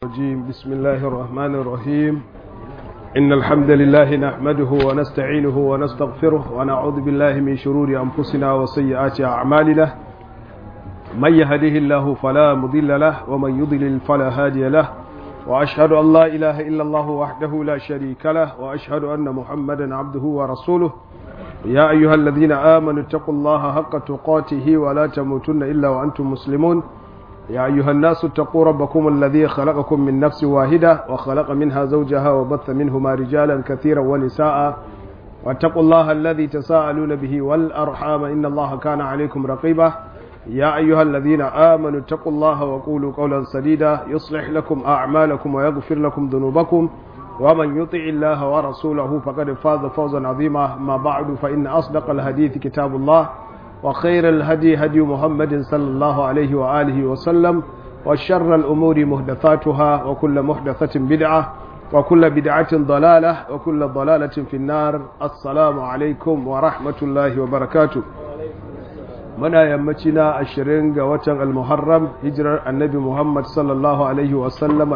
الرجيم بسم الله الرحمن الرحيم إن الحمد لله نحمده ونستعينه ونستغفره ونعوذ بالله من شرور أنفسنا وسيئات أعمالنا من يهده الله فلا مضل له ومن يضلل فلا هادي له وأشهد أن لا إله إلا الله وحده لا شريك له وأشهد أن محمدا عبده ورسوله يا أيها الذين آمنوا اتقوا الله حق تقاته ولا تموتن إلا وأنتم مسلمون يا أيها الناس اتقوا ربكم الذي خلقكم من نفس واحدة وخلق منها زوجها وبث منهما رجالا كثيرا ونساء واتقوا الله الذي تساءلون به والأرحام إن الله كان عليكم رقيبا يا أيها الذين آمنوا اتقوا الله وقولوا قولا سديدا يصلح لكم أعمالكم ويغفر لكم ذنوبكم ومن يطع الله ورسوله فقد فاز فوزا عظيما ما بعد فإن أصدق الحديث كتاب الله وخير الهدي هدي محمد صلى الله عليه وآله وسلم وشر الأمور محدثاتها وكل محدثة بدعة وكل بدعة ضلالة وكل ضلالة في النار السلام عليكم ورحمة الله وبركاته muna yammacina ashirin ga watan almuharram hijirar annabi muhammad sallallahu alaihi wasallama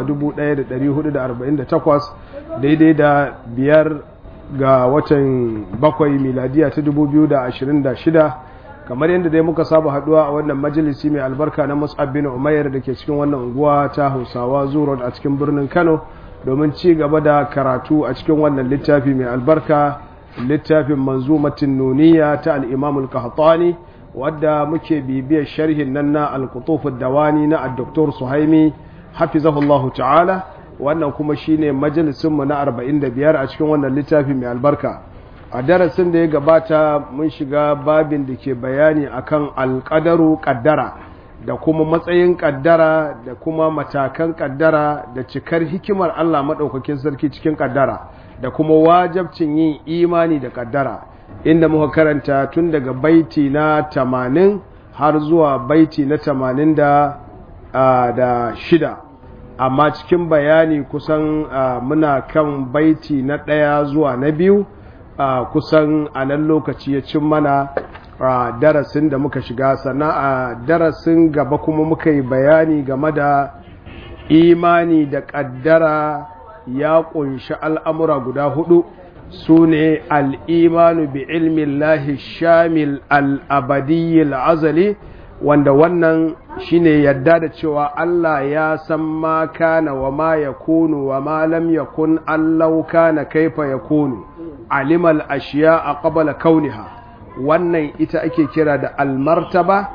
1448 daidai da biyar ga watan bakwai miladiya ta 2026 kamar yadda dai muka saba haduwa a wannan majalisi mai albarka na mus'ab bin umayyar da ke cikin wannan unguwa ta hausawa zuro a cikin birnin kano domin ci gaba da karatu a cikin wannan littafi mai albarka littafin manzumatin nuniya ta al-imamul qahtani wadda muke bibiyar sharhin nan na alkutufin dawani na addoktor suhaimi hafizahullahu ta'ala wannan kuma shine majalisunmu na 45 a cikin wannan littafi mai albarka a darasin da ya gabata mun shiga babin da ke bayani akan alkadaru kaddara da kuma matsayin kaddara da kuma matakan kaddara da cikar hikimar Allah maɗaukakin sarki cikin kaddara da kuma wajabcin yin imani da kaddara inda muka karanta tun daga baiti na tamanin har zuwa baiti na tamanin da, da shida amma cikin bayani kusan muna kan baiti na ɗaya zuwa na biyu kusan a nan lokaci ya cin mana darasin da muka shiga sannan a darasin gaba kuma muka yi bayani game da imani da ƙaddara ya ƙunshi al'amura guda hudu su ne al'imanu bi ilmin lahi shamil al'abadiyyar azali wanda wannan shine yadda da cewa Allah ya san ma kana wa ma ya kunu wa ma lam ya kun allau kana kaifa ya kunu alimal ashiya a ƙabala kauniha wannan ita ake kira da almartaba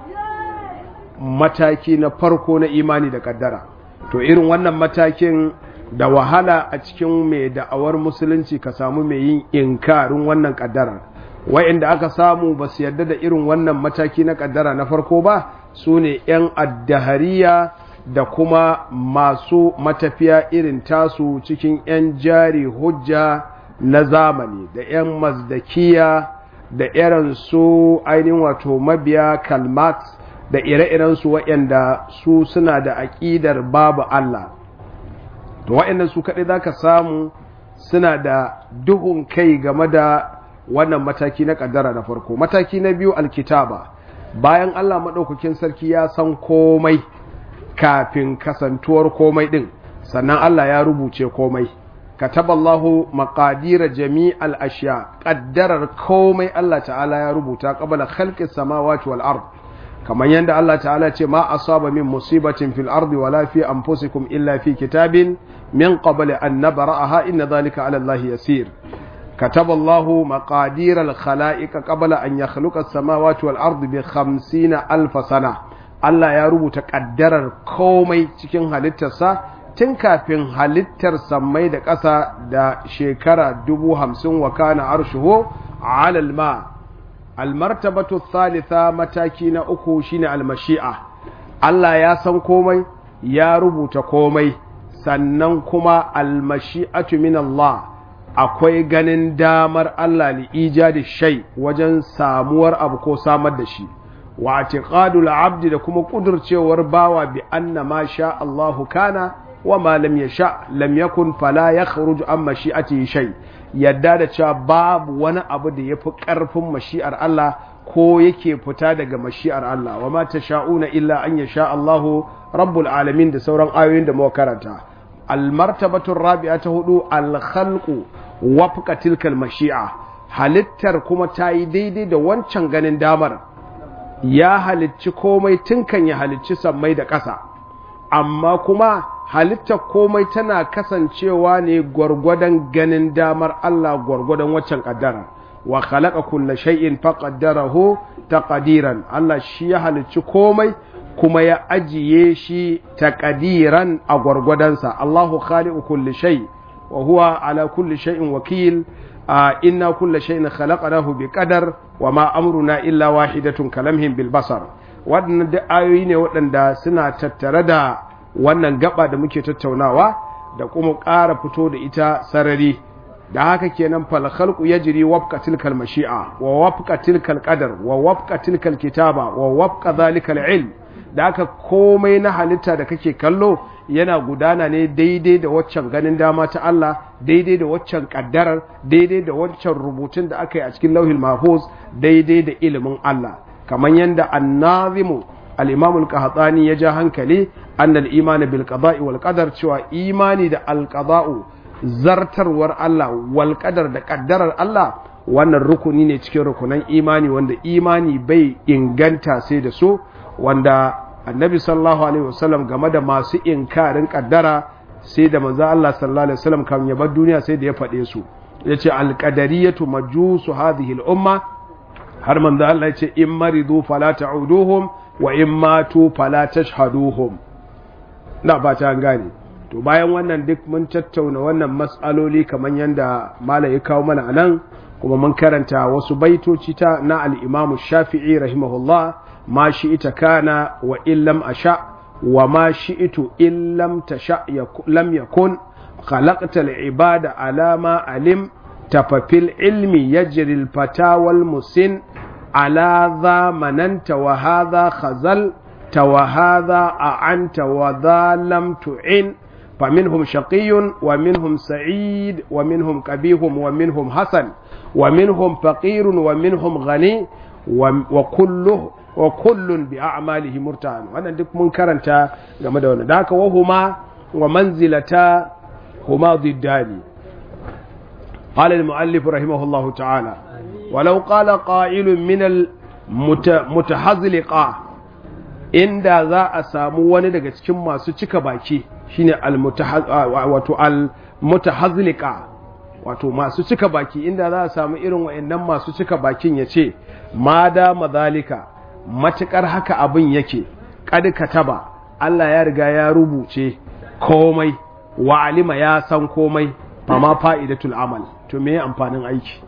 mataki na farko na imani da kaddara to irin wannan matakin da wahala a cikin mai da'awar musulunci ka samu mai yin inkarin wannan kaddara wa'inda aka samu ba su yarda da irin wannan mataki na kaddara na farko ba su ne 'yan addahariya da kuma masu matafiya irin tasu cikin 'yan jari hujja na zamani da 'yan mazdakiya da irin su ainihin wato mabiya kalmat da ire-irensu waɗanda su suna da aƙidar babu Allah to wa'annan su kaɗai za ka samu suna da duhun kai game da wannan mataki na ƙaddara na farko mataki na biyu alkitaba bayan Allah maɗaukakin sarki ya san komai kafin kasantuwar komai ɗin sannan Allah ya rubuce komai kataballahu maqadira jami'al ashiya ƙaddarar komai Allah ta'ala ya rubuta qabla khalqis samawati wal ard kamar yadda Allah ta'ala ce ma asaba min musibatin fil ardi wala fi anfusikum illa fi kitabin min qabli an nabra'aha inna dhalika 'ala Allah yasir kataba Allah maqadir al khalaiq qabla an yakhluqa as-samawati wal ardi bi 50 alf sana Allah ya rubuta kaddarar komai cikin halittarsa tun kafin halittar sammai da ƙasa da shekara dubu hamsin wa kana arshuhu 'ala al-ma' almartabatu thalitha mataki na uku shine almashi'a Allah ya san komai ya rubuta komai sannan kuma almashi'atu min Allah akwai ganin damar Allah li ijadi shay wajen samuwar abu ko samar da shi wa atiqadul abdi da kuma kudurcewar bawa bi anna ma sha Allahu kana wa ma lam yasha lam yakun fala yakhruju an mashi'atihi shay yadda da cewa babu wani abu da yafi karfin mashi'ar Allah ko yake fita daga mashi'ar Allah wa ma tasha'una illa an yasha Allahu rabbul alamin da sauran ayoyin da muka karanta almartabatu rabi'a ta hudu alkhalqu wafqa tilkal mashi'a halittar kuma ta yi daidai da wancan ganin damar ya halicci komai tun kan ya halicci sammai da ƙasa amma kuma halittar komai tana kasancewa ne gwargwadon ganin damar Allah gwargwadon waccan kaddara wa khalaqa kulla shay'in faqaddarahu taqdiran Allah shi ya halicci komai kuma ya ajiye shi taqdiran a gwargwadonsa Allahu khaliqu kulli shay wa huwa ala kulli shay'in wakil inna kulla shay'in khalaqnahu biqadar wa ma amruna illa wahidatun kalamhim bil basar waɗannan duk ayoyi ne waɗanda suna tattare da wannan gaba da muke tattaunawa da kuma ƙara fito da ita sarari da haka kenan fal khalqu yajri wafqa tilkal mashi'a wa wafqa tilkal qadar wa wafqa tilkal kitaba wa wafqa zalikal ilm da haka komai na halitta da kake kallo yana gudana ne daidai da waccan ganin dama ta Allah daidai da waccan kaddarar daidai da waccan rubutun da aka yi a cikin lauhil mahfuz daidai da ilimin Allah kamar yadda annazimu al-imam al-qahtani ya ja hankali annal imani bil qada'i wal qadar cewa imani da al qada'u zartarwar Allah wal qadar da kaddarar Allah wannan rukuni ne cikin rukunan imani wanda imani bai inganta sai da su wanda annabi sallallahu alaihi wasallam game da masu inkarin kaddara sai da manzo Allah sallallahu alaihi wasallam kan ya bar duniya sai da ya faɗe su yace al-qadariyatu majusu hadhihi al-umma har manzo Allah yace in maridu fala ta'uduhum wa in matu fala tashhaduhum na ba ta gane to bayan wannan duk mun tattauna wannan mas'aloli kamar yanda malai ya kawo mana anan kuma mun karanta wasu baitoci ta na al-Imam Shafi'i rahimahullah ma shi'ita kana wa illam asha wa ma shi'itu illam tasha lam yakun khalaqta al-ibada ala ma alim tafafil ilmi yajri al-fata wal musin ala dha mananta wa hadha khazal wa hadha a'anta wa dha lam tu'in فمنهم شقي ومنهم سعيد ومنهم كبيه ومنهم حسن ومنهم فقير ومنهم غني وكله وكل بأعماله مرتهن wannan duk mun karanta game da wannan da haka wahuma wa manzilata huma diddani قال المؤلف رحمه الله تعالى ولو قال قائل من المتحزلقة inda za a samu wani daga cikin masu cika baki shine wato al-mutahazlika wato masu cika baki inda za a samu irin wayannan masu cika bakin ya ce ma da mazalika matukar haka abin yake kad kataba Allah ya riga ya rubuce komai wa alima ya san komai fama fa'idatul amal to me amfanin aiki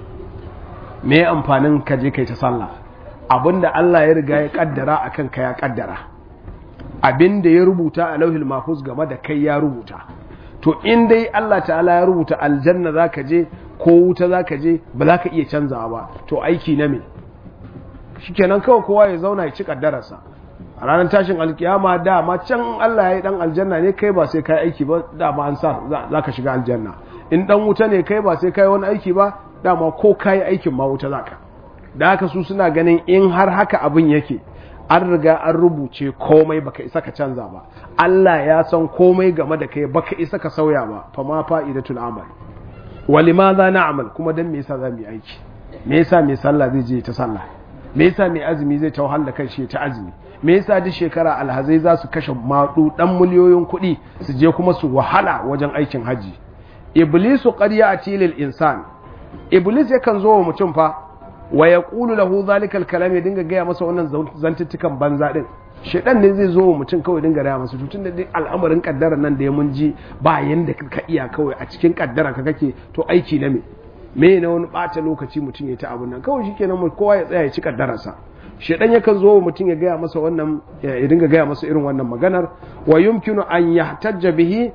me amfanin ka je kai ta sallah abinda Allah ya riga ya kaddara akan ka ya kaddara abinda ya rubuta a lauhil mahfuz game da kai ya rubuta to in dai Allah ta'ala ya rubuta aljanna zaka je ko wuta zaka je ba za ka iya canzawa ba to aiki na me shikenan kawai kowa ya zauna ya ci kaddararsa a ranar tashin alkiyama dama can Allah ya yi dan aljanna ne kai ba sai kai aiki ba dama an sa za ka shiga aljanna in dan wuta ne kai ba sai kai wani aiki ba dama ko kai aikin ma wuta zaka da haka su suna ganin in har haka abin yake an riga an rubuce komai baka isa ka canza ba Allah ya san komai game da kai baka isa ka sauya ba fa ma fa'idatul amal walimadha na'mal kuma dan me yasa zamu yi aiki me yasa mai sallah zai je ta sallah me yasa mai azumi zai ta wahala kan shi ta azumi me yasa duk shekara alhazai za su kashe maɗu ɗan miliyoyin kuɗi su je kuma su wahala wajen aikin haji iblisu qad ya'ti lil insan iblis yakan zo wa mutum fa wa yaqulu lahu zalika al kalam ya dinga gaya masa wannan zantuttukan banza din shedan ne zai zo wa mutum kawai dinga gaya masa tutun da duk al'amarin kaddara nan da ya mun ji ba yanda ka iya kawai a cikin kaddara ka kake to aiki na me me na wani ɓata lokaci mutum ya ta abun nan kawai shikenan kowa ya tsaya ya ci kaddararsa shedan yakan zo mutum ya gaya masa wannan ya dinga gaya masa irin wannan maganar wa yumkinu an yahtajja bihi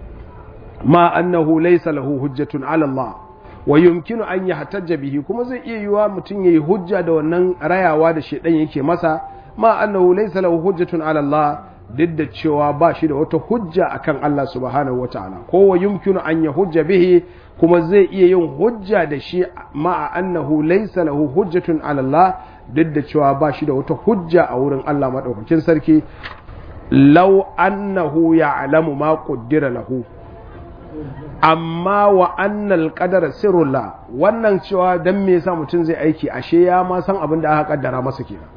ma annahu laysa lahu hujjatun ala Allah wa yumkinu an yahtajja bihi kuma zai iya yiwa mutum yayi hujja da wannan rayawa da shedan yake masa ma annahu laysa lahu hujjatun ala Allah duk da cewa ba shi da wata hujja akan Allah subhanahu wataala ko wa yumkinu an yahujja bihi kuma zai iya yin hujja da shi ma annahu laysa lahu hujjatun ala Allah duk da cewa ba shi da wata hujja a wurin Allah maɗaukakin sarki law annahu ya'lamu ma qaddara lahu amma wa annal qadara sirrullah wannan cewa dan me yasa mutum zai aiki ashe ya ma san abin da aka kaddara masa kenan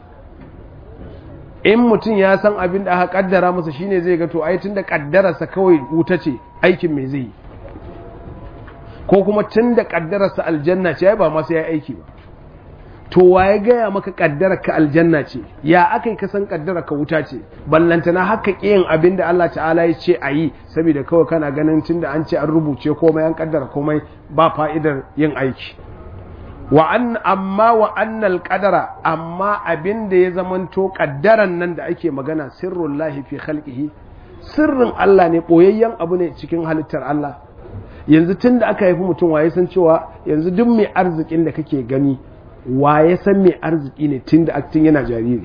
in mutum ya san abin da aka kaddara masa shine zai ga to ai tunda kaddararsa kawai wuta ce aikin me zai yi ko kuma tunda kaddararsa aljanna ce ai ba ma sai ya aiki ba to waye gaya maka kaddarar ka aljanna ce ya akai ka san kaddarar ka wuta ce ballantana haka kiyin abin da Allah ta'ala ya ce a yi saboda kawai kana ganin tunda an ce an rubuce komai an kaddara komai ba fa'idar yin aiki wa an amma wa annal qadara amma abin da ya zamanto kaddaran nan da ake magana sirrul lahi fi khalqihi sirrin Allah ne boyayyen abu ne cikin halittar Allah yanzu tunda aka haifi mutum waye san cewa yanzu duk mai arzikin da kake gani waye san mai arziki ne tunda aktin yana jariri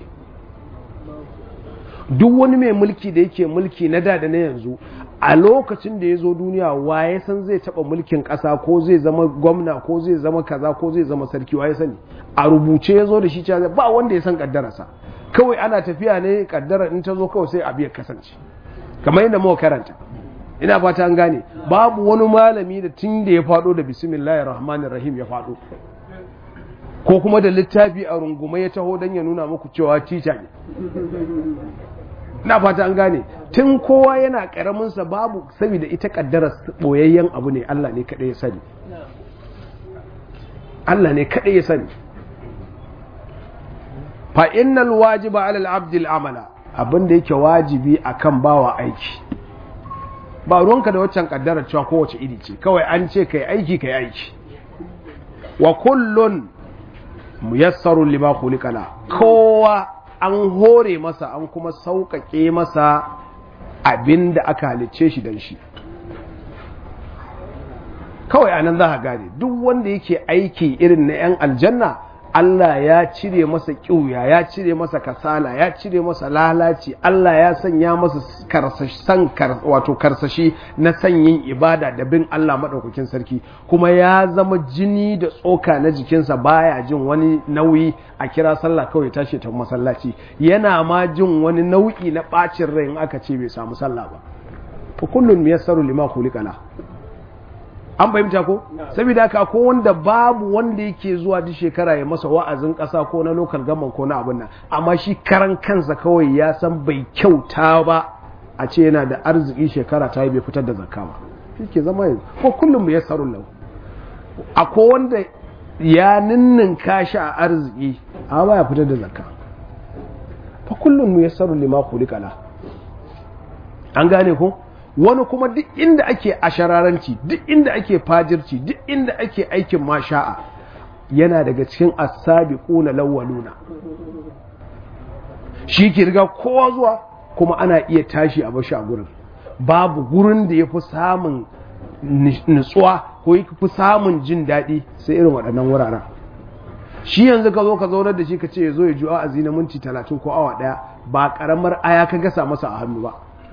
duk wani mai mulki da yake mulki na da da na yanzu a lokacin da ya zo duniya waye san zai taba mulkin ƙasa ko zai zama gwamna ko zai zama kaza ko zai zama sarki waye sani a rubuce ya zo da shi cewa ba wanda ya san kaddararsa kawai ana tafiya ne kaddara in ta zo kawai sai abu ya kasance kamar yadda muka karanta ina fata an gane babu wani malami da tun da ya faɗo da bismillahir rahmanir rahim ya faɗo ko kuma da littafi a rungume ya taho don ya nuna muku cewa tica ne na fata an gane tun kowa yana karaminsa babu saboda ita kaddara boyayyen abu ne Allah ne kaɗai ya sani Allah ne kaɗai ya sani fa innal wajiba ala al-abd amala abinda yake wajibi akan bawa aiki ba ruwanka da waccan kaddara cewa kowace iri ce kawai an ce kai aiki kai aiki wa kullun muyassarun lima khuliqala kowa an hore masa an kuma sauƙaƙe masa abin da aka halicce shi don shi kawai anan za ka gane duk wanda yake aiki irin na 'yan aljanna Allah ya cire masa ƙiuya ya cire masa kasala ya cire masa lalaci Allah ya sanya masa san wato karsashi na sanyin ibada da bin Allah maɗaukakin sarki kuma ya zama jini da tsoka na jikinsa baya jin wani nauyi a kira sallah kawai tashi ta masallaci yana ma jin wani nau'i na ɓacin rai in aka ce bai samu sallah ba fa kullun miyassaru lima khuliqala an fahimta ko saboda haka ko wanda babu wanda yake zuwa duk shekara ya masa wa'azin ƙasa ko na lokal gaman ko na abin nan amma shi karan kansa kawai ya san bai kyauta ba a ce yana da arziki shekara ta yi bai fitar da zakka ba shi ke zama yanzu ko kullum mu yassarun lahu akwai wanda ya ninnin kashi a arziki amma ba ya fitar da zakka fa kullum mu yassarun lima khuliqala an gane ko wani kuma duk inda ake ashararanci duk inda ake fajirci duk inda ake aikin masha'a yana daga cikin asabiquna lawwaluna shi ke riga kowa zuwa kuma ana iya tashi a bashi a gurin babu gurin da ya fi samun nutsuwa ko ya fi samun jin daɗi sai irin waɗannan wuraren shi yanzu ka zo ka zaunar da shi ka ce ya zo ya ji wa'azi na minti talatin ko awa ɗaya ba ƙaramar aya ka gasa masa a hannu ba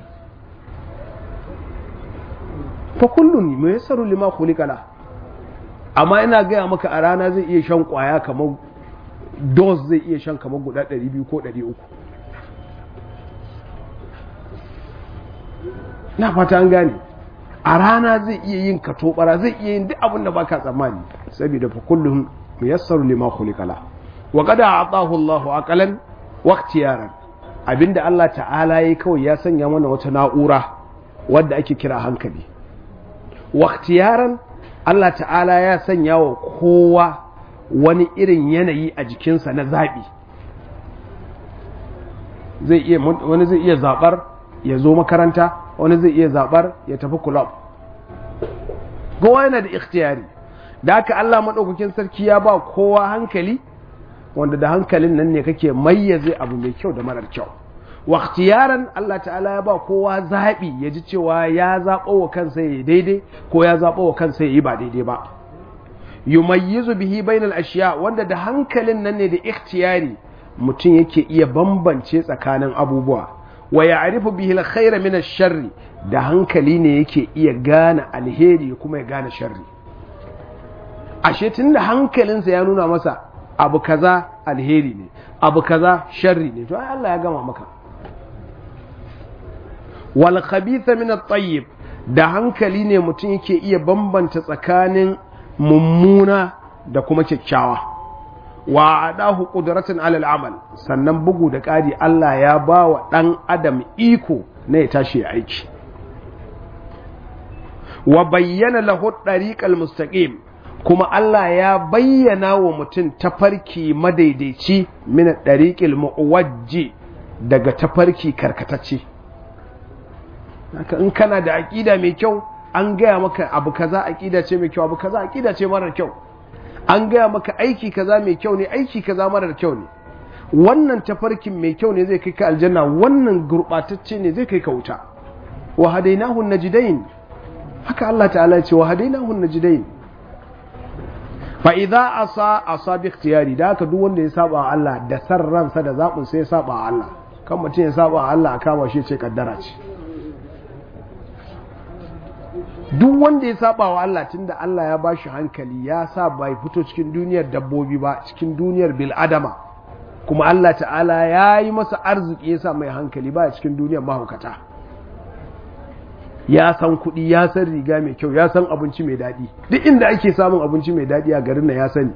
fa kullun me yasaru lima khuliqala amma ina gaya maka a rana zai iya shan kwaya kamar dose zai iya shan kamar guda 200 ko 300 na fata an gane a rana zai iya yin katobara zai iya yin duk abin da baka tsammani saboda fa kullun muyassaru lima khuliqala wa qad a'tahu Allahu aqalan wa ikhtiyaran abinda Allah ta'ala yayi kawai ya sanya mana wata na'ura wadda ake kira hankali waktiyaran Allah ta'ala ya sanya wa kowa wani irin yanayi a jikinsa na zaɓi wani zai iya zaɓar ya zo makaranta wani zai iya zaɓar ya tafi kulab kowa yana da ikhtiyari da haka Allah maɗaukakin sarki ya ba kowa hankali wanda da hankalin nan ne kake mayyaze abu mai kyau da marar kyau waktiyaran Allah ta'ala ya ba kowa zaɓi ya ji cewa ya zaɓo wa kansa ya daidai ko ya zaɓo wa kansa ya yi ba daidai ba yumayyizu bihi bainal ashiya wanda da hankalin nan ne da ikhtiyari mutum yake iya bambance tsakanin abubuwa wa ya'rifu bihi alkhayra min ash-sharri da hankali ne yake iya gane alheri kuma ya gane sharri ashe tunda hankalinsa ya nuna masa abu kaza alheri ne abu kaza sharri ne to ai Allah ya gama maka wal khabitha min at-tayyib da hankali ne mutum yake iya bambanta tsakanin mummuna da kuma kyakkyawa wa adahu qudratan alal amal sannan bugu da ƙari Allah ya ba wa ɗan adam iko na ya tashi ya aiki wa bayyana lahu dariqal mustaqim kuma Allah ya bayyana wa mutum tafarki madaidaici min dariqil muwajji daga tafarki karkatacce haka in kana da aqida mai kyau an gaya maka abu kaza aqida ce mai kyau abu kaza aqida ce marar kyau an gaya maka aiki kaza mai kyau ne aiki kaza marar kyau ne wannan tafarkin mai kyau ne zai kai ka aljanna wannan gurbatacce ne zai kai ka wuta wa hadainahu najdain haka Allah ta'ala ya ce wa hadainahu najdain fa idza asa asa bi ikhtiyari da haka duk wanda ya saba wa Allah da san ransa da zabin sai ya saba wa Allah kan mutum ya saba wa Allah kama shi ce kaddara ce duk wanda ya saba wa Allah tunda Allah ya bashi hankali ya sa bai fito cikin duniyar dabbobi ba cikin duniyar bil adama kuma Allah ta'ala ya yi masa arziki ya sa mai hankali ba cikin duniyar mahaukata ya san kuɗi ya san riga mai kyau ya san abinci mai daɗi duk inda ake samun abinci mai daɗi a garin na ya sani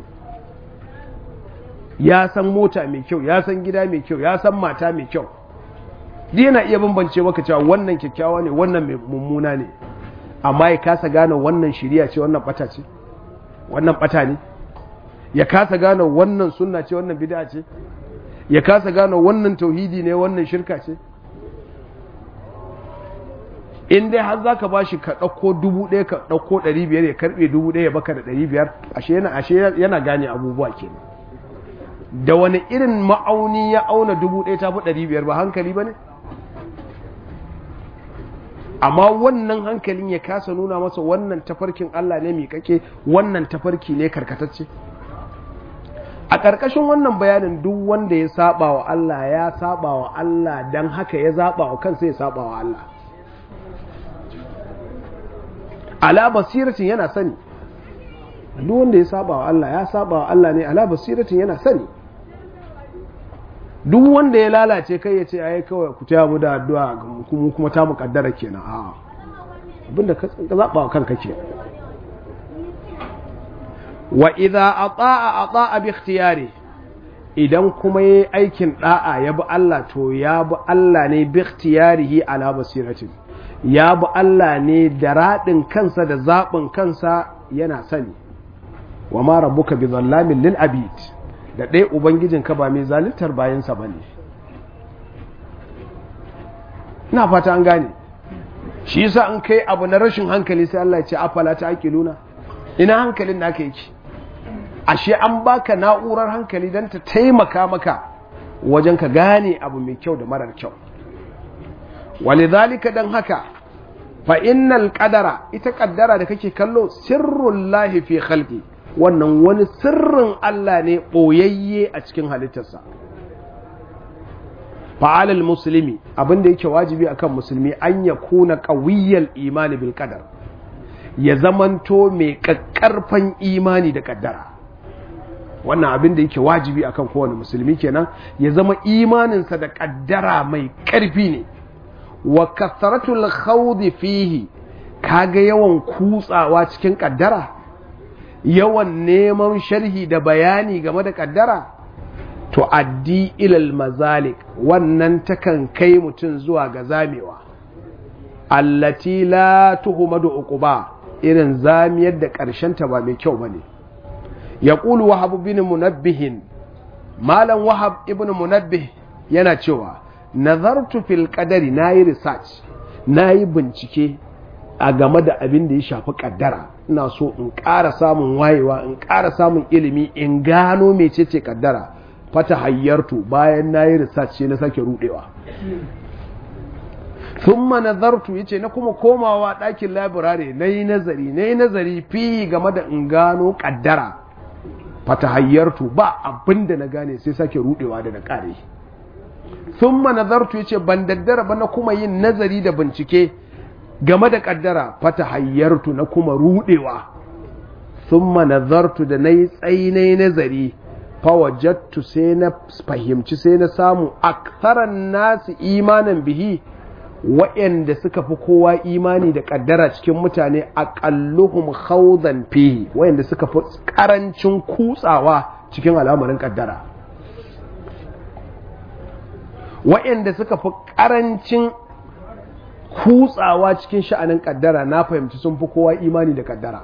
ya san mota mai kyau ya san gida mai kyau ya san mata mai kyau duk yana iya bambance maka cewa wannan kyakkyawa ne wannan mai mummuna ne amma ya kasa gane wannan shiriya ce wannan bata ce wannan bata ne ya kasa gane wannan sunna ce wannan bid'a ce ya kasa gane wannan tauhidi ne wannan shirka ce in dai har zaka bashi ka ɗauko dubu ɗaya ka ɗauko ɗari biyar ya karɓe dubu ɗaya ya baka da ɗari biyar ashe yana ashe yana gane abubuwa kenan da wani irin ma'auni ya auna dubu ɗaya ta fi ɗari biyar ba hankali ba ne amma wannan hankalin ya kasa nuna masa wannan tafarkin Allah ne miƙaƙe wannan tafarki ne karkatacce a ƙarƙashin wannan bayanin duk wanda ya saba wa Allah ya saba wa Allah don haka ya zaɓa wa kansa ya saba wa Allah ala basiratin yana sani duk wanda ya saba wa Allah ya saba wa Allah ne ala basiratin yana sani duk wanda ya lalace kai ya ce ai kawai ku taya mu da addu'a kuma kuma ta mukaddara kenan a abinda ka zaba wa kanka ke wa idza ata'a ata'a bi ikhtiyari idan kuma yayi aikin da'a ya bi Allah to ya bi Allah ne bi ikhtiyarihi ala basiratin ya bi Allah ne da radin kansa da zabin kansa yana sani wa ma rabbuka bi zallamin lil abid da ɗaya Ubangijinka ba mai zalittar bayansa ba ne. Ina fata an gane, shi yasa an kai abu na rashin hankali sai Allah ya ce afala ta ake luna, ina hankalin da aka yi Ashe an baka na'urar hankali don ta taimaka maka wajen ka gane abu mai kyau da marar kyau. Wani zalika don haka, fa innal ƙadara, ita ƙaddara da kake kallo sirrun lahi fi khalqi wannan wani sirrin Allah ne ɓoyayye a cikin halittarsa fa'alal musulmi abinda yake wajibi akan musulmi an ya kuna ƙawiyyar imani bil qadar ya zamanto mai ƙaƙƙarfan imani da ƙaddara wannan abin da yake wajibi akan kowane musulmi kenan ya zama imaninsa da ƙaddara mai ƙarfi ne wa kasaratul khawdi fihi kaga yawan kutsawa cikin ƙaddara yawan neman sharhi da bayani game da kaddara to addi ilal mazalik wannan takan kai mutum zuwa ga zamewa allati la tuhumadu uquba irin zamiyar da ta ba mai kyau bane yaqulu wahab ibn munabbih malam wahab ibn munabbih yana cewa nazartu fil qadari nayi research nayi bincike a game da abin da ya shafi kaddara ina so in ƙara samun wayewa in ƙara samun ilimi in gano mecece kaddara fata hayyartu bayan na yi research na sake rudewa thumma nazartu yace na kuma komawa ɗakin labirare na yi nazari na yi nazari fi game da in gano kaddara fata hayyartu ba abin da na gane sai sake rudewa da na ƙare thumma nazartu yace ban daddara ba na kuma yin nazari da bincike game da kaddara fata hayyartu na kuma rudewa thumma nazartu da nayi tsainai nazari fawajattu sai na fahimci sai na samu aktharan nasu imanin bihi waɗanda suka fi kowa imani da ƙaddara cikin mutane aqalluhum khawdan fihi waɗanda suka fi ƙarancin kutsawa cikin al'amarin ƙaddara waɗanda suka fi ƙarancin kutsawa cikin sha'anin ƙaddara na fahimci sun fi kowa imani da ƙaddara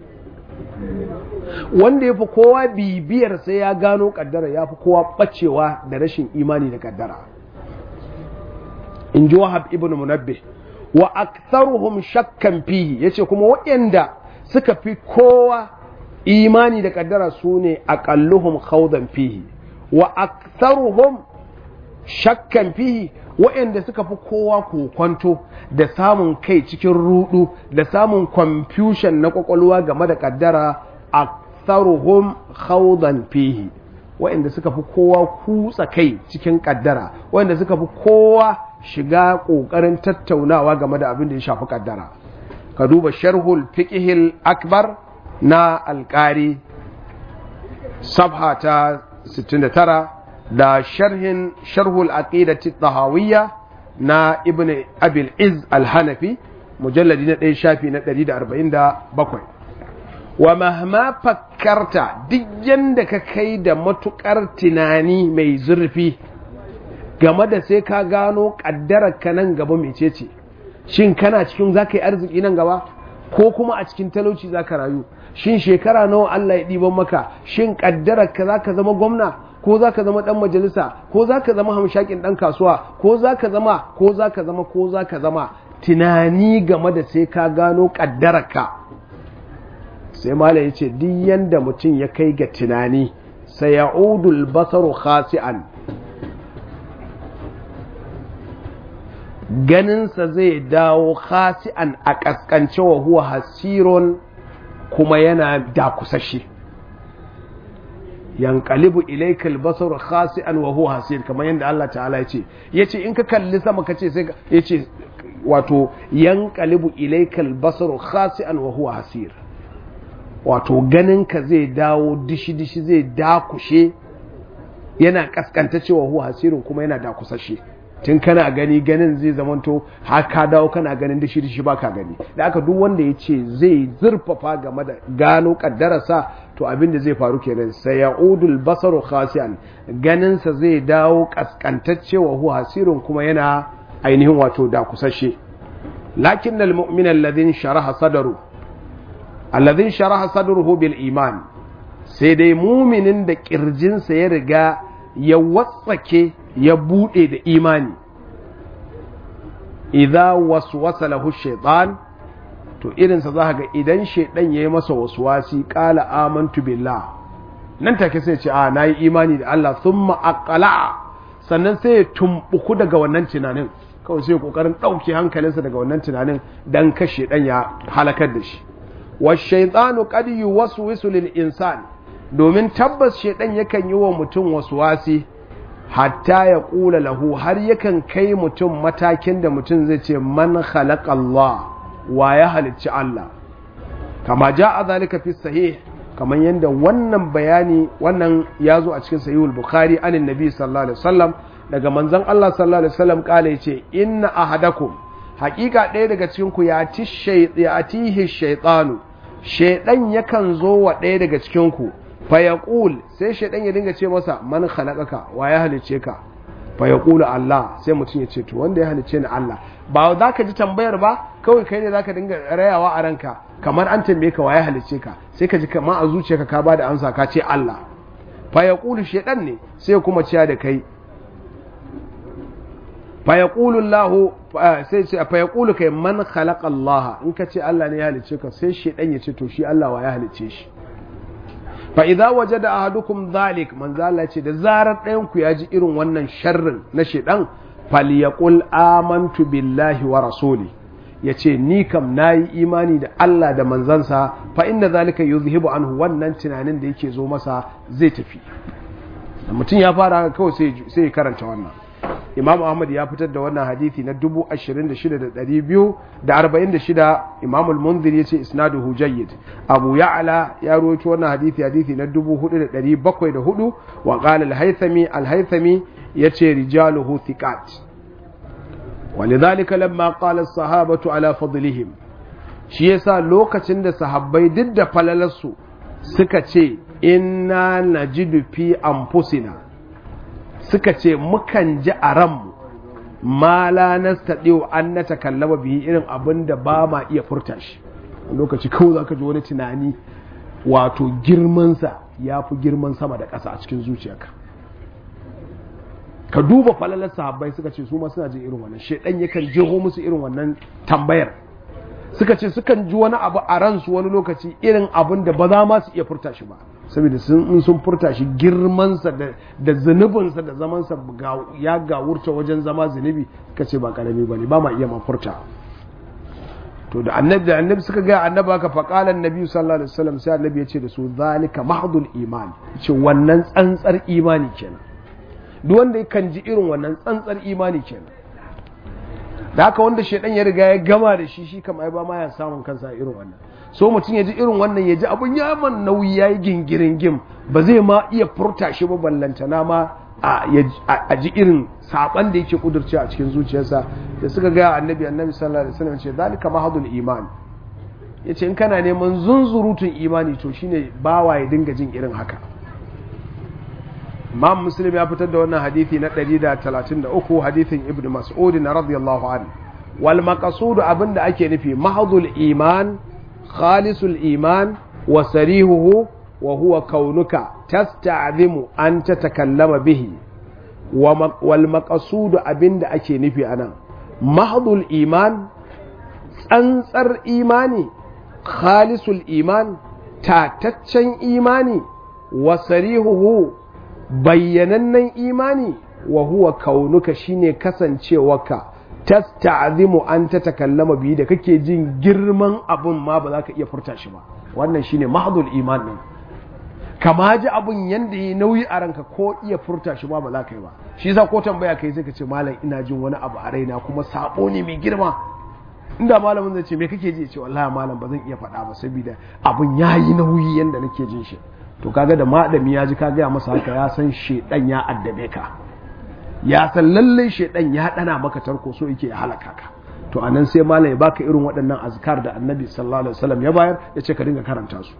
wanda ya fi kowa bibiyar sai ya gano ƙaddara ya fi kowa ɓacewa da rashin imani da ƙaddara in ji wahab ibn munabbi wa aktharuhum shakkan fihi yace kuma waɗanda suka fi kowa imani da ƙaddara su ne aqalluhum khawdan fihi wa aktharuhum shakkan fihi waɗanda suka fi kowa kokwanto da samun kai cikin rudu da samun confusion na kwakwalwa game da kaddara aktharuhum khawdan fihi waɗanda suka fi kowa kutsa kai cikin kaddara waɗanda suka fi kowa shiga ƙoƙarin tattaunawa game da abin da ya shafi kaddara ka duba sharhul fiqhil akbar na alƙari sabha ta 69 da sharhin sharhul aqidati tahawiyya na ibn abil iz al-hanafi mujalladi na ɗaya shafi na 147 wa mahma fakkarta duk yanda ka kai da matukar tunani mai zurfi game da sai ka gano kaddarar ka nan gaba mecece shin kana cikin zaka yi arziki nan gaba ko kuma a cikin talauci zaka rayu shin shekara nawa Allah ya ɗiban maka shin kaddarar ka zaka zama gwamna ko za ka zama ɗan majalisa ko za ka zama hamshakin ɗan kasuwa ko za ka zama ko za ka zama ko za ka zama tunani game da sai ka gano ƙaddararka sai mala ya ce duk yanda mutum ya kai ga tunani sai ya udul basaru khasi'an ganinsa zai dawo khasi'an a ƙasƙance wa huwa hasiron kuma yana dakusashe yanqalibu ilayka al-basar khasi'an wa huwa hasir kamar yadda Allah ta'ala ya ce yace in ka kalli sama kace sai yace wato yanqalibu ilayka al-basar khasi'an wa huwa hasir wato ganin ka zai dawo dishi dishi zai dakushe yana kaskanta cewa huwa hasirin kuma yana dakusashe tun kana gani ganin zai zamanto har ka dawo kana ganin dishi dishi baka gani da aka duk wanda ya ce zai zurfafa game da gano kaddararsa to abin da zai faru kenan sai ya'udul basaru khasi'an ganinsa zai dawo kaskantacce wa huwa hasirun kuma yana ainihin wato da kusashe lakin al mu'min alladhin sharaha sadaru alladhin sharaha sadruhu bil iman sai dai muminin da kirjinsa ya riga ya watsake ya bude da imani idza waswasa lahu shaytan to irinsa za ga idan shaidan ya yi masa wasuwasi ƙala amantu billah nan take sai ce a na yi imani da Allah sun ma'aƙala sannan sai ya tumbuku daga wannan tunanin kawai sai ƙoƙarin ɗauke hankalinsa daga wannan tunanin don ka shaidan ya halakar da shi wa shaitanu qad yuwaswisu lil insan domin tabbas shaidan yakan yi wa mutum wasuwasi hatta ya ƙula lahu har yakan kai mutum matakin da mutum zai ce man khalaqa Allah wa ya halicci Allah kama ja a zalika fi sahih kamar yadda wannan bayani wannan ya zo a cikin sahihul bukhari anin nabi sallallahu alaihi wasallam daga manzon Allah sallallahu alaihi wasallam kala yace inna ahadakum haƙiƙa ɗaya daga cikin ku ya ci shaytihi shaytanu shaydan yakan zo wa ɗaya daga cikin ku fa yaqul sai shaydan ya dinga ce masa man khalaqaka wa ya halicce ka fa yaqulu Allah sai mutum ya ce to wanda ya halicce ni Allah ba za ka ji tambayar ba kawai kai ne za ka dinga rayawa a ranka kamar an tambaye ka waye halicce ka sai ka ji kama a zuciyarka ka ba da amsa ka ce Allah fa ya ƙulu shaidan ne sai kuma ciya da kai fa ya ƙulu Allah sai ce fa ya ƙulu kai man khalaqa Allah in ka ce Allah ne ya halicce ka sai shaidan ya ce to shi Allah wa ya halicce shi fa idza wajada ahadukum dhalik man zalla ce da zarar ɗayan ku ya ji irin wannan sharrin na shaidan falyaqul amantu billahi wa rasuli yace ni kam nayi imani da Allah da manzansa fa inna zalika yuzhibu anhu wannan tunanin da yake zo masa zai tafi mutum ya fara haka kawai sai sai karanta wannan Imam Ahmad ya fitar da wannan hadisi na 26246 Imam al-Munzir yace isnaduhu jayyid Abu Ya'la ya rawaito wannan hadisi hadisi na 4704 wa qala al-Haythami al-Haythami ya ce rijaluhu thiqat ولذلك لما قال الصحابة على فضلهم shi yasa lokacin da sahabbai duk da falalarsu suka ce inna najidu fi anfusina suka ce mukan ji a ranmu ma la nastadiu an natakallama bihi irin abin da ba ma iya furta shi lokaci kawai zaka ji wani tunani wato girmansa ya fi girman sama da ƙasa a cikin zuciyarka ka duba falalar sahabbai suka ce su ma suna jin irin wannan shedan yakan jeho musu irin wannan tambayar suka ce sukan ji wani abu a ransu wani lokaci irin abin da ba za ma su iya furta shi ba saboda sun sun furta shi girmansa da zunubinsa da zamansa ya gawurta wajen zama zunubi suka ce ba karami ba ne ba ma iya ma furta to da annabi da annabi suka ga annabi haka faqala annabi sallallahu alaihi wasallam sai annabi ya ce da su zalika mahdul iman ce wannan tsantsar imani kenan duk wanda kan ji irin wannan tsantsar imani kenan da haka wanda shaidan ya riga ya gama da shi shi kam ai ba ma ya samun kansa irin wannan so mutum ya ji irin wannan ya ji abun ya man nauyi ya yi gingirin gim ba zai ma iya furta shi ba ballantana ma a ji irin saban da yake kudurce a cikin zuciyarsa da suka ga annabi annabi sallallahu alaihi wasallam ce zalika mahadul iman yace in kana neman zunzurutun imani to shine bawa ya dinga jin irin haka Imam Muslim ya fitar da wannan hadisi na 133 hadisin Ibn Mas'ud na radiyallahu anhu wal maqsud abinda ake nufi mahadul iman khalisul iman wa sarihuhu wa huwa kaunuka tasta'zimu an tatakallama bihi wal maqsud abinda ake nufi anan mahadul iman tsantsar imani khalisul iman tataccen imani wa sarihuhu bayyanannen imani wa huwa kaunuka shine kasancewarka tasta'zimu an ta takallama biyu da kake jin girman abun ma ba za ka iya furta shi ba wannan shine mahdul iman din kama ji abun yanda yi nauyi a ranka ko iya furta shi ba ba za ka yi ba shi yasa ko tambaya kai sai ka ce malam ina jin wani abu a raina kuma sabo ne mai girma inda malamin zai ce me kake ji ya ce wallahi malam ba zan iya faɗa ba saboda abun yayi nauyi yanda nake jin shi to kaga da madami ya ji ka gaya masa haka ya san shedan ya addabe ka ya san lallai shedan ya dana maka tarko so yake ya halaka ka to anan sai malam ya baka irin waɗannan azkar da annabi sallallahu alaihi wasallam ya bayar ya ce ka dinga karanta su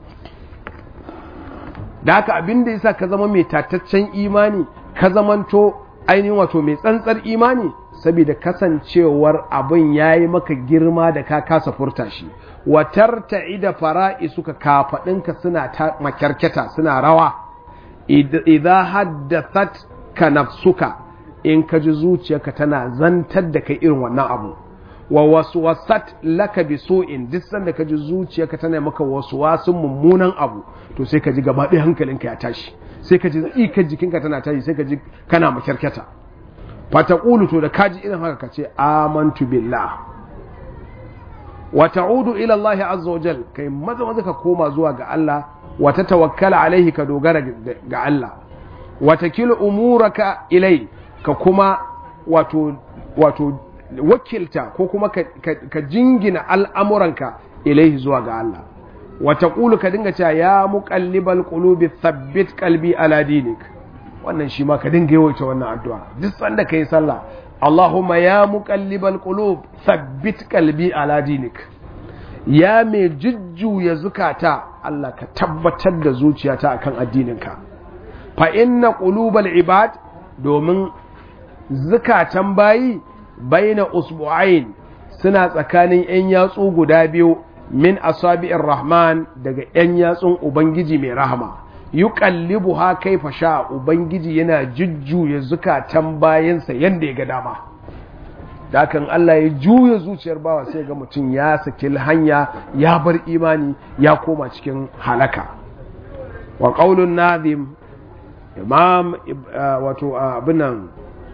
da haka abin da yasa ka zama mai tataccen imani ka zamanto ainihin wato mai tsantsar imani saboda kasancewar abin yayi maka girma da ka kasa furta shi watar ta'ida fara'i suka kafaɗinka suna ta makyarketa suna rawa idan haddathat ka nafsuka in ka ji zuciyarka tana zantar da kai irin wannan abu wa waswasat laka bi su'in duk sanda ka ji zuciyarka tana maka waswasun mummunan abu to sai ka ji gaba ɗaya hankalinka ya tashi sai ka ji tsikar jikinka tana tashi sai ka ji kana makyarketa fataqulu to da kaji irin haka ka ce amantu billah wa ta'udu ila Allah azza wa jal kai maza maza ka koma zuwa ga Allah wa ta tawakkala alaihi ka dogara ga Allah wa takilu umuraka ilai ka kuma wato wato wakilta ko kuma ka, ka, ka jingina al'amuranka ilaihi zuwa ga Allah wa taqulu ka dinga cewa ya muqallibal qulubi thabbit qalbi ala dinik wannan shi ma ka dinga yawaita wannan addu'a duk sanda kai sallah Allahumma ya muqallibal qulub thabbit qalbi ala dinik ya mai jujjuya zukata Allah ka tabbatar da zuciyata akan addininka fa inna qulubal ibad domin zukatan bayi baina usbu'ain suna tsakanin yan yatsu guda biyu min asabi'ir rahman daga yan yatsun ubangiji mai rahama yuqallibu ha kaifa sha ubangiji yana jujjuya zukatan bayansa yanda ya ga dama dakan Allah ya juya zuciyar bawa sai ga mutum ya saki hanya ya bar imani ya koma cikin halaka wa qaulun nazim imam wato abinan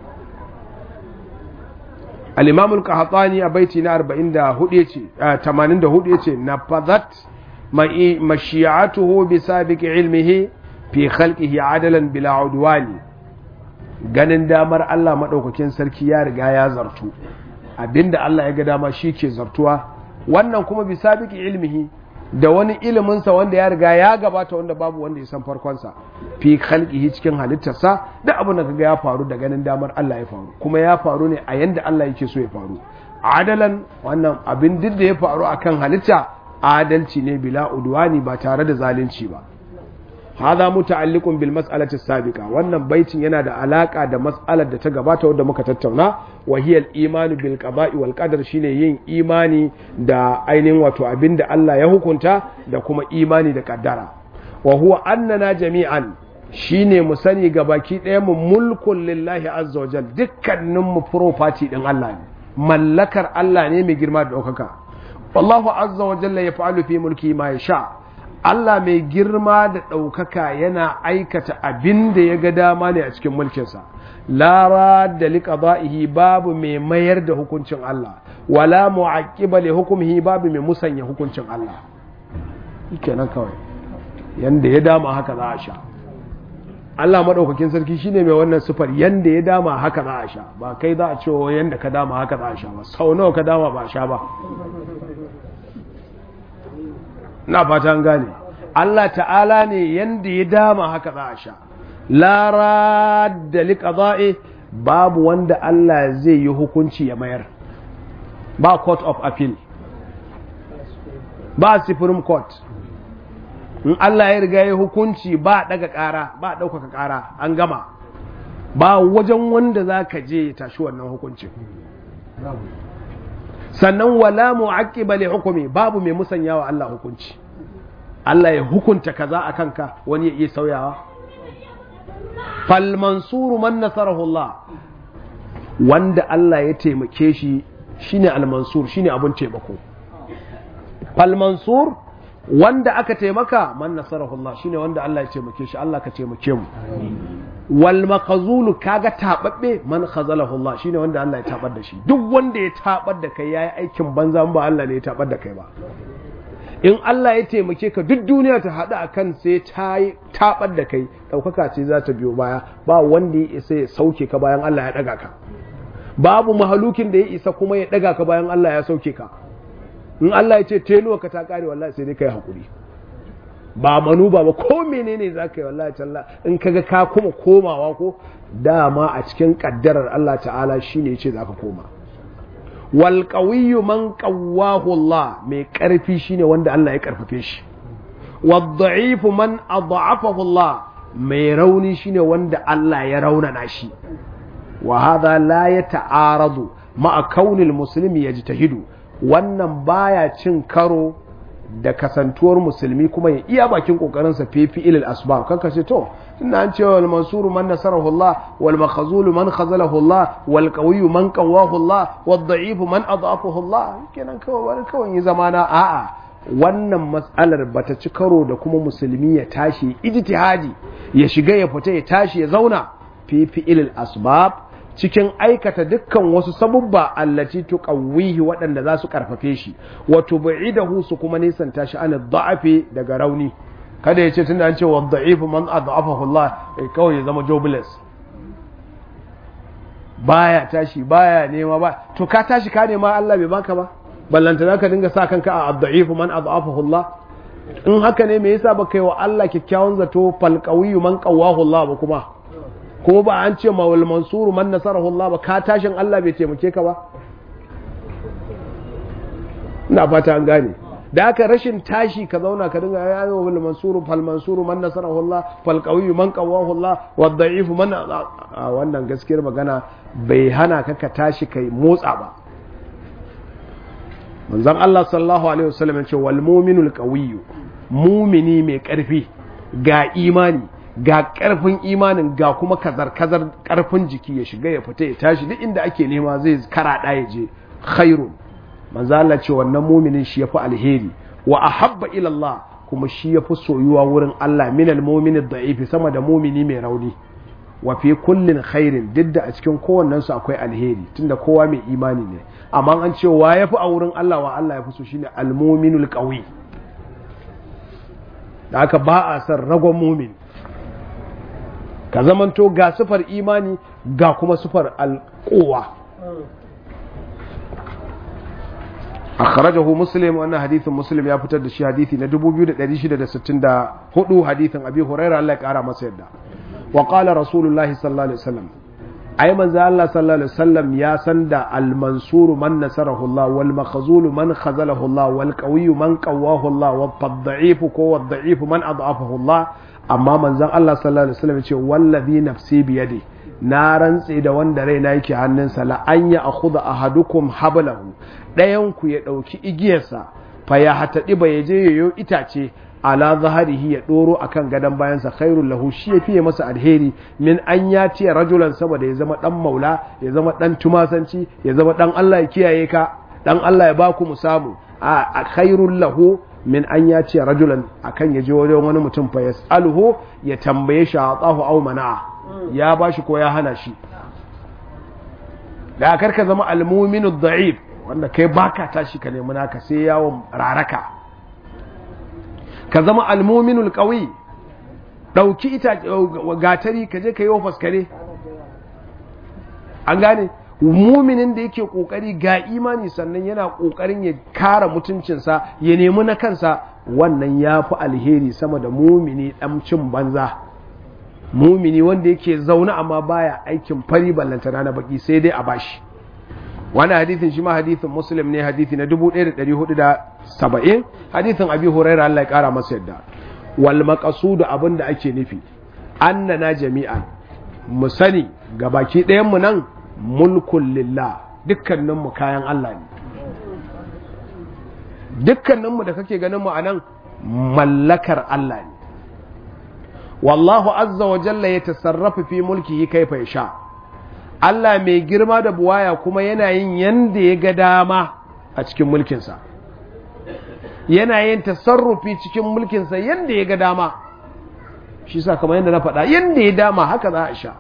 al-imam al-qahtani a baiti na 44 yace 84 yace nafazat mashi'atuhu bi sabiqi ilmihi fi khalqihi adalan bila udwani ganin damar Allah madaukakin sarki ya riga ya zartu abinda Allah ya ga dama shi ke zartuwa wannan kuma bi sabiqi ilmihi da wani iliminsa wanda ya riga ya gabata wanda babu wanda ya san farkonsa fi khalqihi cikin halittarsa da abin da kaga ya faru da ganin damar Allah ya faru kuma ya faru ne a yanda Allah yake so ya faru adalan wannan abin duk da ya faru akan halitta adalci ne bila udwani ba tare da zalunci ba hada muta'alliqun bil mas'alati sabiqa wannan baitin yana da alaka da mas'alar da ta gabata wadda muka tattauna wa hiya al imanu bil qada'i wal qadar shine yin imani da ainihin wato abinda Allah ya hukunta da kuma imani da kaddara wa huwa annana jami'an shine mu sani gabaki ɗaya mu mulkun lillahi azza wajal dukkanin mu property din Allah ne mallakar Allah ne mai girma da ɗaukaka wallahu azza wajalla yaf'alu fi mulki ma yasha Allah mai girma da ɗaukaka yana aikata abin da ya ga dama ne a cikin mulkinsa. Lara da liƙaba'ihi babu mai mayar da hukuncin Allah, wala mu'aqiba li hukumihi babu mai musanya hukuncin Allah. Kenan kawai, yanda ya dama haka za a sha. Allah maɗaukakin sarki shine mai wannan sufar yanda ya dama haka za a sha, ba kai za a ce yanda ka dama haka za a sha ba, sau nawa ka dama ba sha ba. na fatan gane Allah ta'ala ne yanda ya dama haka za a sha lara da liƙaza'i babu wanda Allah zai yi hukunci ya mayar ba court of appeal ba supreme court in Allah ya riga ya hukunci ba daga ƙara ba ɗaukaka ƙara an gama ba wajen wanda za ka je ya tashi wannan hukuncin sannan wala mu'aqqiba li hukumi babu mai musanyawa Allah hukunci Allah ya hukunta kaza a kanka wani ya iya sauyawa fal mansuru man nasarahu Allah wanda Allah ya taimake shi shine al mansur shine abun taimako fal mansur wanda aka taimaka man nasarahu Allah shine wanda Allah ya taimake shi Allah ka taimake mu wal makhzulu kaga tababbe man khazalahu Allah shine wanda Allah ya tabar da shi duk wanda ya tabar da kai yayi aikin banza ba Allah ne ya tabar da kai ba in Allah ya taimake ka duk duniya ta haɗu a kan sai ta yi taɓar da kai ɗaukaka ce za ta biyo baya ba wanda ya isa ya sauke ka bayan Allah ya ɗaga ka babu mahalukin da ya isa kuma ya ɗaga ka bayan Allah ya sauke ka in Allah ya ce tenuwa ka ta ƙare wallahi sai dai kai haƙuri ba manu ba ba ko menene za ka yi wallahi talla in kaga ka kuma komawa ko dama a cikin ƙaddarar Allah ta'ala shine ya ce za ka koma wal qawiyyu man qawwahu Allah mai karfi shine wanda Allah ya karfafe shi wad da'ifu man adha'afahu Allah mai rauni shine wanda Allah ya raunana shi wa hadha la yata'aradu ma'a kaunil muslimi yajtahidu wannan baya cin karo da kasantuwar musulmi kuma ya iya bakin kokarin sa fifi ilal asbab kanka ce to tunda an ce wal mansuru man nasarahu Allah wal makhzulu man khazalahu Allah wal qawiyyu man qawahu Allah wad da'ifu man adafahu Allah kenan kawai wani kawai yi zamana a'a wannan mas'alar bata ci karo da kuma musulmi ya tashi ijtihadi ya shiga ya fita ya tashi ya zauna fifi ilal asbab cikin aikata dukkan wasu sabubba allati tuqawwihi waɗanda za su karfafe shi wa tub'idahu su kuma nisanta shi an da'afi daga rauni kada ya ce tunda an ce wa da'ifu man ad'afahu Allah kawai ya zama jobless baya tashi baya nema ba to ka tashi ka nema Allah bai baka ba ballanta zaka dinga sa kanka a da'ifu man ad'afahu Allah in haka ne me yasa baka yi wa Allah kyakkyawan zato fal qawiyyu man qawwahu Allah ba kuma ko ba an ce mawal mansuru man nasarahu Allah ba ka tashin Allah bai taimake ka ba ina fata an gane da aka rashin tashi ka zauna ka dinga ya yi wal mansuru fal mansuru man nasarahu Allah fal qawiyyu man qawahu Allah wad da'ifu man a wannan gaskiyar magana bai hana ka ka tashi kai motsa ba manzon Allah sallallahu alaihi wasallam ya ce wal mu'minul qawiyyu mumini mai karfi ga imani ga ƙarfin imanin ga kuma kazar-kazar ƙarfin jiki ya shiga ya fita ya tashi duk inda ake nema zai karaɗa ya je khairun manzo Allah ce wannan muminin shi yafi alheri wa ahabba ila Allah kuma shi yafi soyuwa wurin Allah min almu'min da'ifi sama da mumini mai rauni wa fi kullin khairin duk da a cikin kowannen su akwai alheri tunda kowa mai imani ne amma an ce wa yafi a wurin Allah wa Allah yafi so shine almu'minul qawi da haka ba a san ragon mumin ka zamanto ga sufar imani ga kuma sufar alƙowa akhrajahu muslim wannan hadithin muslim ya fitar da shi hadithi na 2664 hadithin abi hurairah Allah ya kara masa yadda wa qala rasulullahi sallallahu alaihi wasallam ai manzo Allah sallallahu alaihi wasallam ya san da al mansuru man nasarahu Allah wal makhzulu man khazalahu Allah wal qawiyyu man qawwahu Allah wal tad'ifu ko wal da'ifu man ad'afahu Allah amma manzon Allah sallallahu alaihi wasallam ya ce wallazi nafsi biyadi na rantse da wanda raina yake hannunsa la an ya akhudha ahadukum hablahu dayan ku ya dauki igiyarsa fa ya hatadi ba ya je yayo itace ala zaharihi ya doro akan gadan bayansa khairul lahu shi ya fiye masa alheri min an ya ce rajulan saboda ya zama dan maula ya zama dan tumasanci ya zama dan Allah ya kiyaye ka dan Allah ya baku mu samu a khairul lahu min an ya ce rajulan akan ya je wajen wani mutum fa yas'aluhu ya tambaye shi atahu aw mana'a ya bashi ko ya hana shi da karka zama almuminu da'if wanda kai baka tashi ka nemi naka sai yawon raraka ka zama almuminul qawi dauki ita gatari ka je ka yi ofas kare an gane muminin da yake kokari ga imani sannan yana kokarin ya kara mutuncinsa ya nemi na kansa wannan ya fi alheri sama da mumini dan cin banza mumini wanda yake zaune amma baya aikin fari ballantana na baki sai dai a bashi wani hadithin shi ma hadithin muslim ne hadithi na 1470 hadithin abi huraira Allah ya kara masa yadda wal maqsudu abinda ake nufi annana jami'an mu sani ga baki ɗayan mu nan mulkun lillah dukkanin mu kayan Allah ne dukkanin mu da kake ganin mu anan mallakar Allah ne wallahu azza wa jalla ya tasarrafa fi mulkihi kaifa yasha Allah mai girma da buwaya kuma yana yin yanda ya ga dama a cikin mulkinsa yana yin tasarrufi cikin mulkinsa yanda ya ga dama shi sa kamar yadda na faɗa yanda ya dama haka za a sha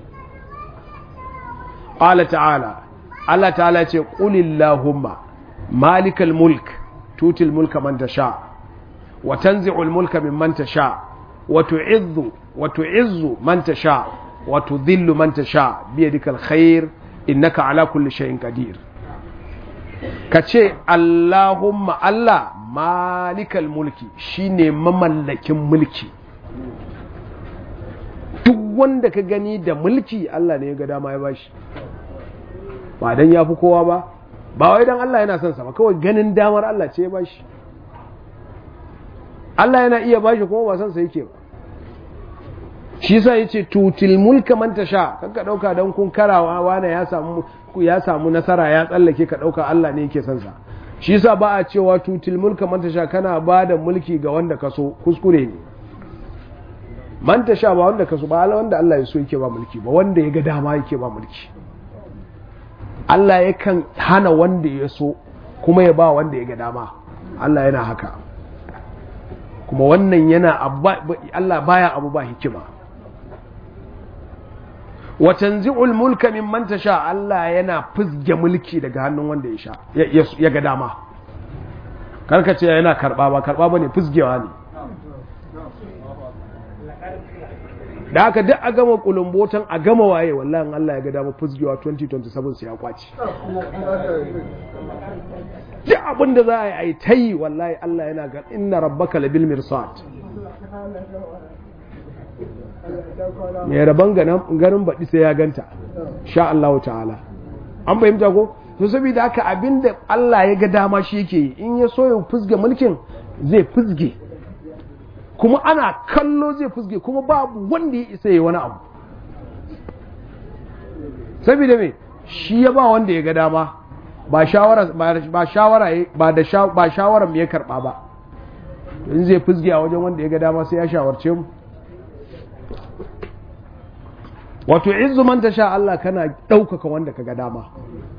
qala ta'ala Allah ta'ala ce qulillahumma malikal mulk tutil mulka man tasha wa tanzi'ul mulka mimman tasha وتعز وتعز من تشاء وتذل من تشاء بيدك الخير إنك على كل شيء قدير kace Allahumma Allah malikal mulki shine mamallakin mulki duk wanda ka gani da mulki Allah ne ya ga dama ya bashi ba dan yafi kowa ba ba wai dan Allah yana son sa ba kawai ganin damar Allah ce ya bashi Allah yana iya bashi kuma ba san sa yake ba shi yasa yace tutil mulka man tasha kanka dauka dan kun karawa wani ya samu ya samu nasara ya tsallake ka dauka Allah ne yake son sa shi yasa ba a cewa tutil mulka man tasha kana bada mulki ga wanda ka so kuskure ne man tasha ba wanda ka so ba wanda Allah ya so yake ba mulki ba wanda ya ga dama yake ba mulki Allah yakan hana wanda ya so kuma ya ba wanda ya ga dama Allah yana haka kuma wannan yana Allah baya abu ba hikima wa tanzi'ul mulka mimman tasha Allah yana fizge mulki daga hannun wanda ya sha ya ga dama karka ce yana karba ba karba bane fizgewa ne da haka duk a gama kulumbotan a gama waye wallahi Allah ya ga dama fizgewa 2027 sai ya kwaci duk abin da za a yi ta yi wallahi Allah yana ga inna rabbaka labil mirsad mai rabon ganin baɗi sai ya ganta sha Allah ta'ala an fahimta ko to saboda haka abinda Allah ya ga dama shi yake yi in ya so ya fusge mulkin zai fusge kuma ana kallo zai fusge kuma babu wanda ya isa yi wani abu saboda me shi ya ba wanda ya ga dama ba shawara ba shawara ba da ba shawaran me ya karba ba in zai fusge a wajen wanda ya ga dama sai ya shawarce mu wato izu man tasha Allah kana ɗaukaka wanda ka ga dama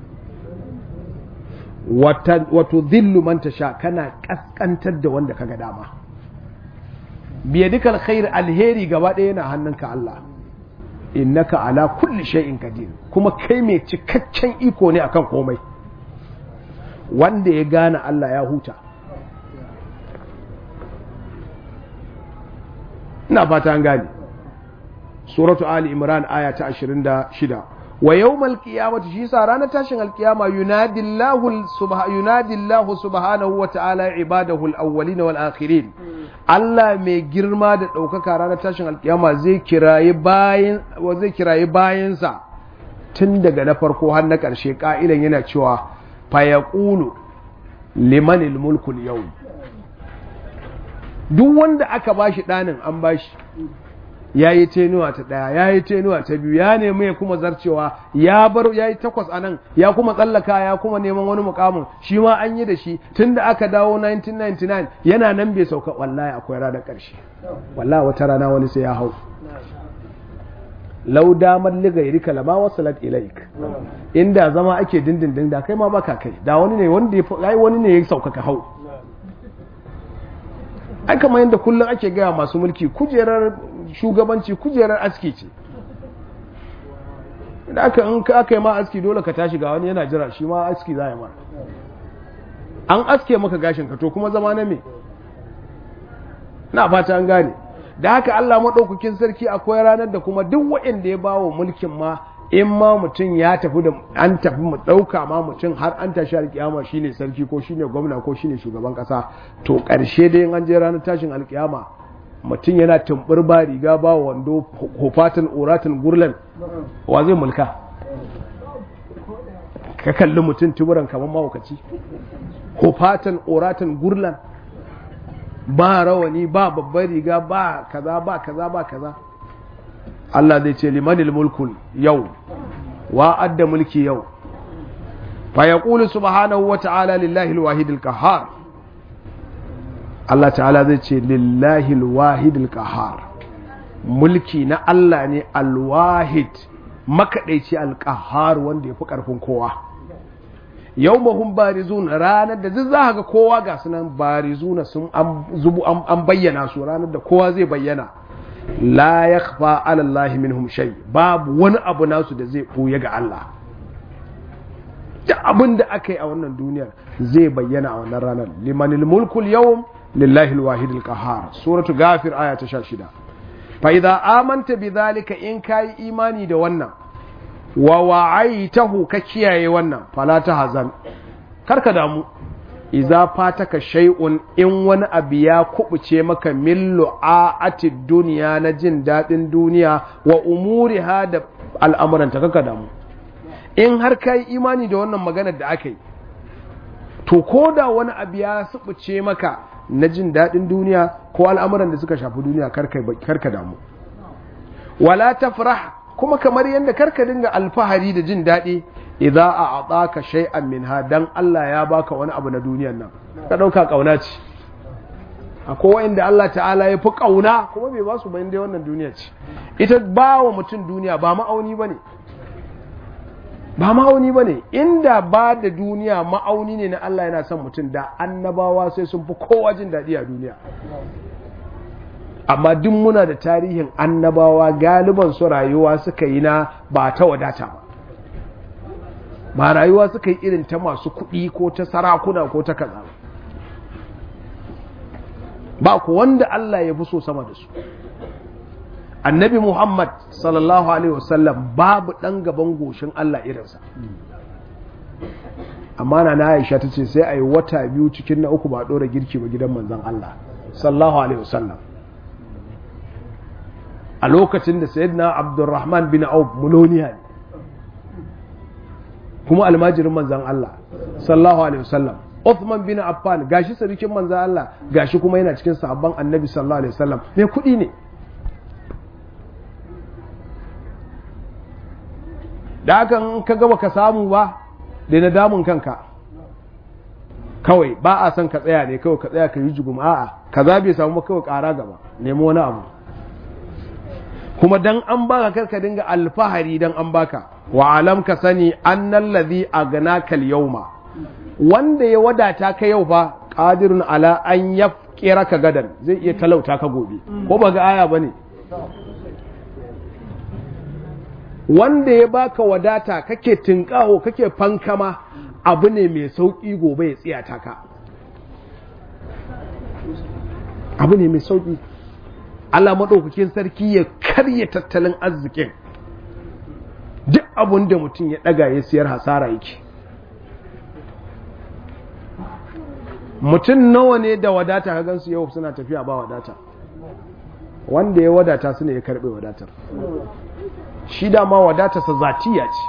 wato zillu man tasha kana ƙasƙantar da wanda ka ga dama biya dukkan khair alheri gaba ɗaya yana hannunka Allah innaka ala kulli shay'in qadir kuma kai mai cikakken iko ne akan komai wanda ya gane Allah ya huta ina fata an gane suratu ali imran aya ta 26 wa yawmal qiyamati shi sa ranar tashin alkiyama yunadillahu subha yunadillahu subhanahu wa ta'ala ibadahu al-awwalin wal akhirin Allah mai girma da ɗaukaka ranar tashin alkiyama zai kirayi bayan zai kirayi bayansa tun daga na farko har na ƙarshe ƙa'ilan yana cewa fa yaqulu limanil mulku yau duk wanda aka bashi ɗanin an bashi ya yi tenuwa ta ɗaya ya yi tenuwa ta biyu ya nemi ya kuma zarcewa ya bar ya yi takwas a nan ya kuma tsallaka ya kuma neman wani mukamin shi ma an yi da shi tun da aka dawo 1999 yana nan bai sauka wallahi akwai ranar ƙarshe wallahi wata rana wani sai ya hau lau damar liga iri kalama wasu lat ilaik inda zama ake dindindin da kai ma baka kai da wani ne wanda ya wani ne ya sauka ka hau ai kamar yadda kullum ake gaya masu mulki kujerar shugabanci kujerar aski ce da aka in aka yi ma aski dole ka tashi ga wani yana jira shi ma aski za a yi ma an aske maka gashin ka to kuma zama na me na fata an gane da haka Allah maɗaukakin sarki akwai ranar da kuma duk waɗanda ya bawa mulkin ma in ma mutum ya tafi da an tafi mu ɗauka ma mutum har an tashi alkiyama shine sarki ko shine gwamna ko shine shugaban ƙasa to ƙarshe dai in an je ranar tashin alkiyama mutum yana tumbur ba riga ba wando hufatan oratin gurlan wa zai mulka ka kalli mutum tuburan kamar mahaukaci hufatan oratin gurlan ba rawani ba babbar riga ba kaza ba kaza ba kaza Allah zai ce limanil mulkul yau wa adda mulki yau fa yaqulu subhanahu wa ta'ala lillahi alwahid alqahhar Allah ta'ala zai ce lillahi alwahid alqahhar mulki na Allah ne alwahid makadaici alqahhar wanda yafi karfin kowa yawmahum barizun ranar da duk za ga kowa ga sunan barizuna sun zubu an bayyana su ranar da kowa zai bayyana la yakhfa ala Allah minhum shay babu wani abu nasu da zai buya ga Allah duk abin da aka yi a wannan duniyar zai bayyana a wannan ranar limanil mulkul yawm lillahi alwahid alqahar suratu ghafir aya ta 16 fa idza amanta bidhalika in kai imani da wannan wa wa'aitahu ka kiyaye wannan fala ta hazan karka damu iza fataka shay'un in wani abu ya kubuce maka min lu'ati duniya na jin dadin duniya wa umuriha da al'amuranta kaka damu in har kai imani da wannan maganar da aka yi to ko da wani abu ya subuce maka na jin dadin duniya ko al'amuran da suka shafi duniya karka damu wala tafrah kuma kamar yadda karka dinga alfahari da jin daɗi idza a ataka shay'an minha dan Allah ya baka wani abu na duniyar nan ka dauka kauna ce akwai wanda Allah ta'ala ya fi kauna kuma bai ba su bayan dai wannan duniya ce ita ba wa mutum duniya ba ma'auni bane ba ma'auni bane inda ba da duniya ma'auni ne na Allah yana son mutum da annabawa sai sun fi kowa jin daɗi a duniya amma duk muna da tarihin annabawa galiban su rayuwa suka yi na ba ta wadata ba ba rayuwa suka yi irin ta masu kuɗi ko ta sarakuna ko ta kaza ba ku wanda Allah ya fi so sama da su annabi Muhammad sallallahu alaihi wasallam babu ɗan gaban goshin Allah irinsa amma na Aisha ta ce sai a yi wata biyu cikin na uku ba ɗora girki ba gidan manzon Allah sallallahu alaihi wasallam a lokacin da sayyidina abdurrahman bin auf muloniya ne kuma almajirin manzan Allah sallallahu alaihi wasallam Uthman bin Affan gashi sarkin manzan Allah gashi kuma yana cikin sahabban annabi sallallahu alaihi wasallam mai kuɗi ne da hakan ka gaba ka samu ba da na damun kanka kawai ba a son ka tsaya ne kawai ka tsaya ka yi jugum a'a kaza bai samu kawai ƙara gaba nemo wani abu kuma dan an baka karka dinga alfahari dan an baka wa alam ka sani annal ladhi aghnaka al-yawma wanda ya wadata ka yau fa qadirun ala an yafkira ka gadan zai iya talauta ka gobe ko ba ga aya bane wanda ya baka wadata kake tinkaho kake fankama abu ne mai sauki gobe ya tsiyata ka abu ne mai sauki Allah maɗaukakin sarki ya karya tattalin arzikin duk abun da mutum ya ɗaga ya siyar hasara yake mutum nawa ne da wadata ka gansu yau suna tafiya ba wadata wanda ya wadata su ne ya karɓe wadatar shi dama wadatarsa zatiya ce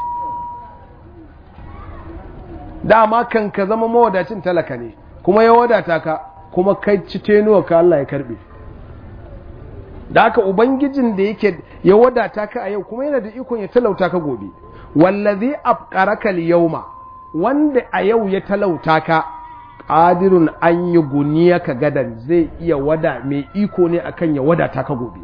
dama kan ka zama mawadacin talaka ne kuma ya wadata ka kuma kai ci tenuwa ka Allah ya karɓe da haka ubangijin da yake ya wadata ka a yau kuma yana da ikon ya talauta ka gobe wallazi afqaraka al-yawma wanda a yau ya talauta ka qadirun an yi guniya ka gadan zai iya wada mai iko ne akan ya wadata ka gobe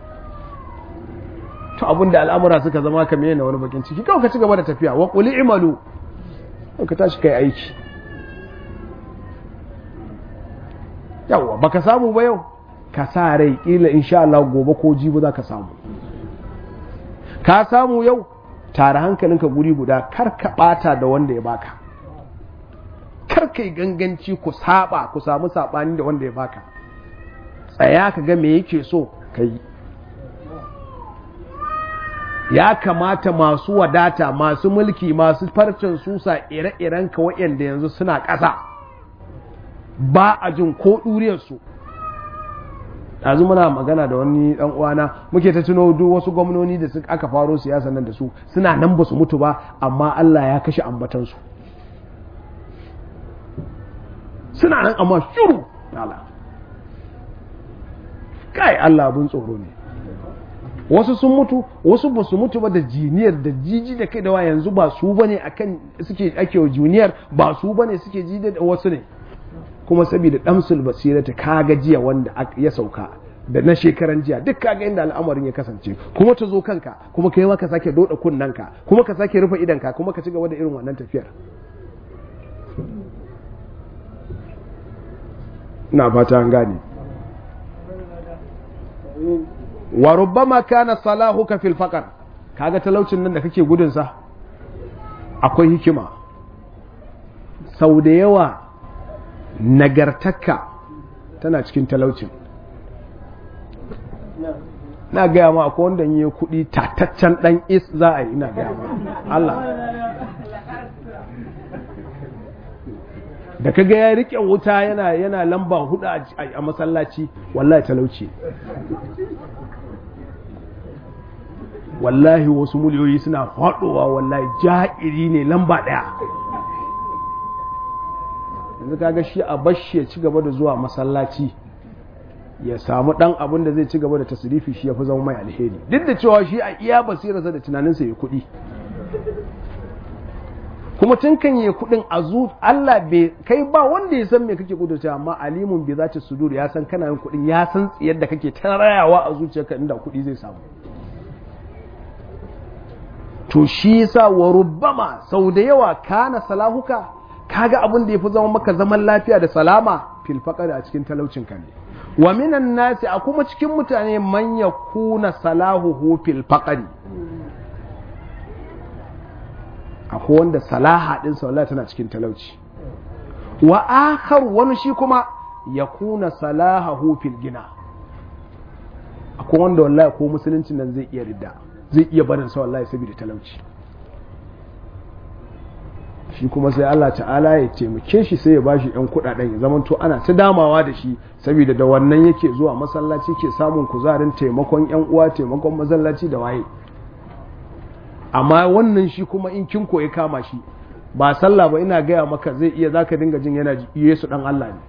to abinda al'amura suka zama ka mene wani bakin ciki kawai ka ci gaba da tafiya wa qul i'malu ka tashi kai aiki yawa baka samu ba yau ka sa rai kila insha Allah gobe ko jibi za ka samu ka samu yau tare hankalinka guri guda kar ka bata da wanda ya baka kar kai ganganci ku saba ku samu sabani da wanda ya baka tsaya ka ga me yake so ka yi ya kamata masu wadata masu mulki masu farcen susa ire-iren ka waɗanda yanzu suna ƙasa ba a jin ko ɗuriyarsu yanzu muna magana da wani ɗan uwana muke ta tuno duk wasu gwamnoni da suka aka faro siyasa nan da su suna nan ba su mutu ba amma Allah ya kashe ambatansu suna nan amma shiru Allah kai Allah abin tsoro ne wasu sun mutu wasu ba su mutu ba da jiniyar da jiji da kai da wa yanzu ba su bane akan suke ake wa juniyar ba su bane suke ji da wasu ne kuma saboda damsul basirata kaga jiya wanda ya sauka da na shekaran jiya duk kaga inda al'amarin ya kasance kuma ta zo kanka kuma kai ma ka sake doda kunnanka kuma ka sake rufe idanka kuma ka ci gaba da irin wannan tafiyar ina fata an gane wa rubbama kana salahuka fil faqr kaga talaucin nan da kake gudun sa akwai hikima sau da yawa nagartakka tana cikin talaucin na gaya ma akwai wanda yi kuɗi tataccen ɗan is za a yi ina gaya ma Allah da kaga ya rike wuta yana yana lamba hudu a masallaci wallahi talauci wallahi wasu miliyoyi suna faɗowa wallahi ja'iri ne lamba ɗaya yanzu kaga shi a bashi ya ci gaba da zuwa masallaci ya samu ɗan abin da zai ci gaba da tasirifi shi ya fi zama mai alheri duk da cewa shi a iya basirarsa da tunaninsa ya kuɗi kuma tun kan yi kuɗin a zu Allah bai kai ba wanda ya san me kake kudurta amma alimun bai zata sudur ya san kana yin kuɗin ya san tsiyar da kake tarayawa a zuciyarka inda kuɗi zai samu to shi yasa wa rubbama sau da yawa kana salahuka kaga abin da yafi zama maka zaman lafiya da salama fil a cikin talaucin ka ne wa minan nasi a kuma cikin mutane man yakuna salahuhu fil faqri akwai wanda salaha din sa wallahi tana cikin talauci wa akhar wani shi kuma yakuna salahahu fil gina akwai wanda wallahi ko musulunci nan zai iya ridda zai iya barin sa wallahi saboda talauci shi kuma sai Allah ta'ala ya taimake shi sai ya bashi yan kudaden ya zamanto ana ta damawa da shi saboda da wannan yake zuwa masallaci ke samun kuzarin taimakon yan uwa taimakon masallaci da waye amma wannan shi kuma in kin koyi kama shi ba sallah ba ina gaya maka zai iya zaka dinga jin yana Yesu dan Allah ne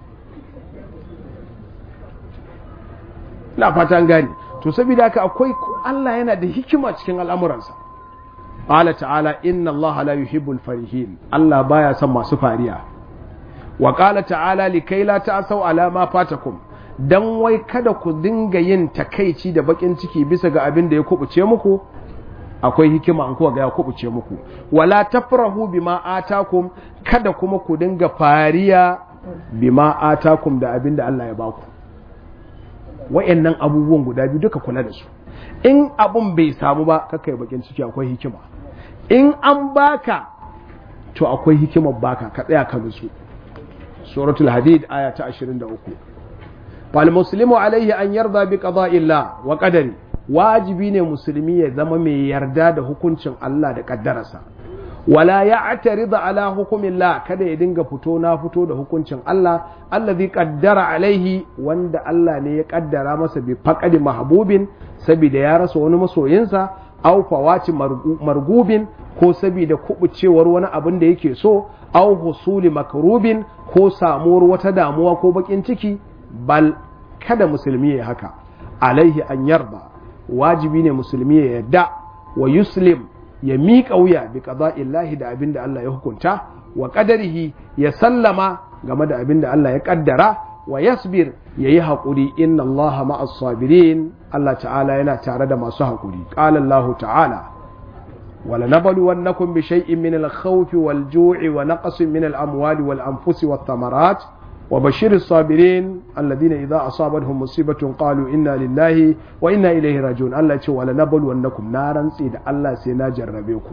ina fatan gane to saboda haka akwai Allah yana da hikima cikin al'amuransa qala ta'ala inna Allah la yuhibbul farihin Allah baya son masu fariya wa qala ta'ala likai la ta'sau ala ma fatakum dan wai kada ku dinga yin takaici da bakin ciki bisa ga abin da ya kubuce muku akwai hikima an kuwa ga ya kubuce muku wala tafrahu bima atakum kada kuma ku dinga fariya bima atakum da abin da Allah ya baku wayannan abubuwan guda biyu duka kula da su in abun bai samu ba kakai bakin ciki akwai hikima in an baka to akwai hikimar baka ka tsaya ka nutsu suratul hadid aya ta 23 fal muslimu alaihi an yarda bi qada'illah wa qadari wajibi ne musulmi ya zama mai yarda da hukuncin Allah da kaddararsa wala ya'tarida ala hukumillah kada ya dinga fito na fito da hukuncin Allah allazi qaddara alaihi wanda Allah ne ya kaddara masa bi faqadi mahbubin saboda ya rasa wani masoyinsa aw fawati margubin ko saboda kubucewar wani abin da yake so aw husuli makrubin ko samuwar wata damuwa ko bakin ciki bal kada musulmi ya haka alaihi an yarda wajibi ne musulmi ya yarda wa yuslim ya miƙa wuya bi qada'illahi da abin da Allah ya hukunta wa qadarihi ya sallama game da abin da Allah ya kaddara wa yasbir yayi haƙuri inna Allah ma'as sabirin Allah ta'ala yana tare da masu haƙuri qala Allah ta'ala ولنبلونكم بشيء من الخوف والجوع ونقص من الأموال والأنفس والثمرات وبشر الصابرين الذين إذا أصابتهم مصيبة قالوا إنا لله وإنا إليه راجعون الله يقول ولنبلونكم نارا سيد الله سينا جربيكم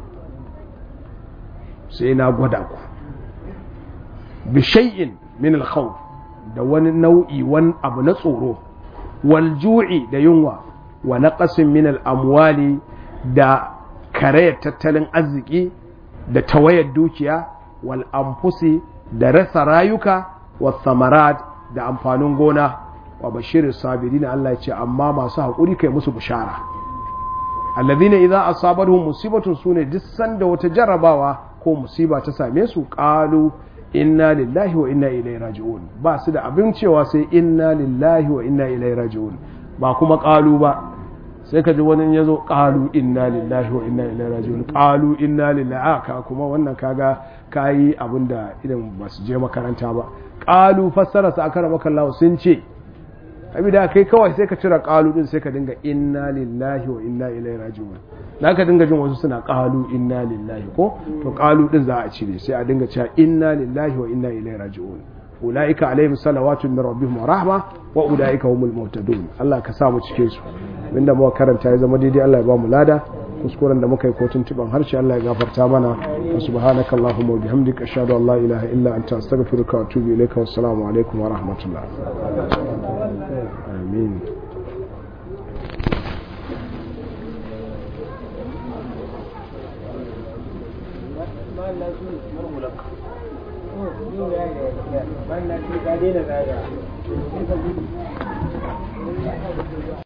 سينا غداكم بشيء من الخوف da wani nau'i wani abu na tsoro wal ju'i da yunwa wa naqasin min al amwali da karayar tattalin arziki da tawayar dukiya wal anfusi da rasa rayuka wa samarat da amfanin gona wa bashirin sabiri na Allah ya ce amma masu haƙuri kai musu bishara alladhina idza asabatuhum musibatun sune duk sanda wata jarrabawa ko musiba ta same su qalu inna lillahi wa inna ilaihi raji'un ba su da abin cewa sai inna lillahi wa inna ilaihi raji'un ba kuma qalu ba sai ka ji wani ya zo ƙalu inna lillahi wa inna ilaihi raji'un ƙalu inna lillahi aka kuma wannan kaga kayi abin da idan ba su je makaranta ba ƙalu fassara su aka rama kallawa sun ce da kai kawai sai ka cire ƙalu din sai ka dinga inna lillahi wa inna ilaihi raji'un na ka dinga jin wasu suna ƙalu inna lillahi ko to ƙalu din za a cire sai a dinga cewa inna lillahi wa inna ilaihi raji'un ulaika alaihim salawatu min rabbihim wa rahma wa ulaika humul muhtadun Allah ka sa mu cikin su inda muka karanta ya zama daidai Allah ya ba mu lada kuskuren da muka yi kotun tuban harshe Allah ya gafarta mana wa subhanaka allahumma wa bihamdika ashhadu an la ilaha illa anta astaghfiruka wa atubu ilayka wa assalamu alaikum wa rahmatullah amin wannan shi ga dai da